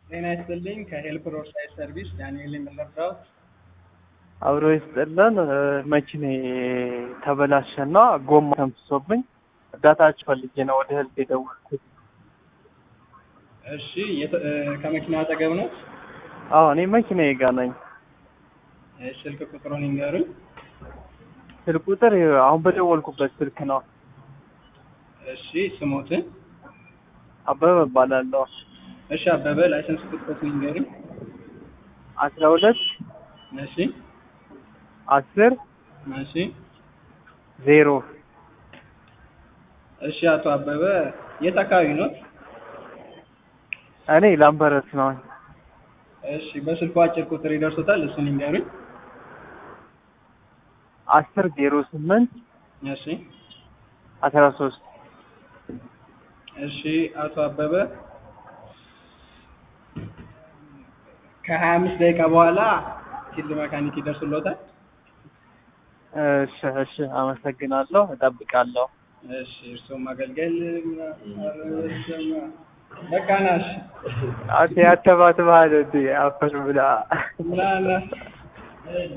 ጤና ይስጥልኝ ከሄልፕ ሮድሳይድ ሰርቪስ ዳንኤል የምንረዳውት አብሮ ይስጥልን። መኪኔ ተበላሸና ጎማ ተንፍሶብኝ እርዳታችሁ ፈልጌ ነው ወደ ህልp የደወልኩት። እሺ የት- እ፣ ከመኪናው አጠገብ ነው? አዎ እኔ መኪናዬ ጋር ነኝ። እሺ፣ ስልክ ቁጥሩን ይንገሩኝ። ስልክ ቁጥር አሁን በደወልኩበት ስልክ ነው። እሺ ስሞትን። አበበ እባላለሁ። እሺ አበበ ላይሰንስ ቁጥሩን ይንገሩኝ። አስራ ሁለት እሺ አስር እሺ ዜሮ እሺ አቶ አበበ የት አካባቢ ኖት? እኔ ላምበረት ነው። እሺ በስልኩ አጭር ቁጥር ይደርሶታል፣ እሱን ይንገሩኝ። አስር ዜሮ ስምንት እሺ አስራ ሶስት እሺ አቶ አበበ ከሀያ አምስት ደቂቃ በኋላ ፊልድ መካኒክ ይደርሱልዎታል። እሺ እሺ፣ አመሰግናለሁ። እጠብቃለሁ። እሺ እርስዎም ማገልገል በቃ ናሽ አንተ ያተባት ባህል እንዴ አፈር ብላ ምናምን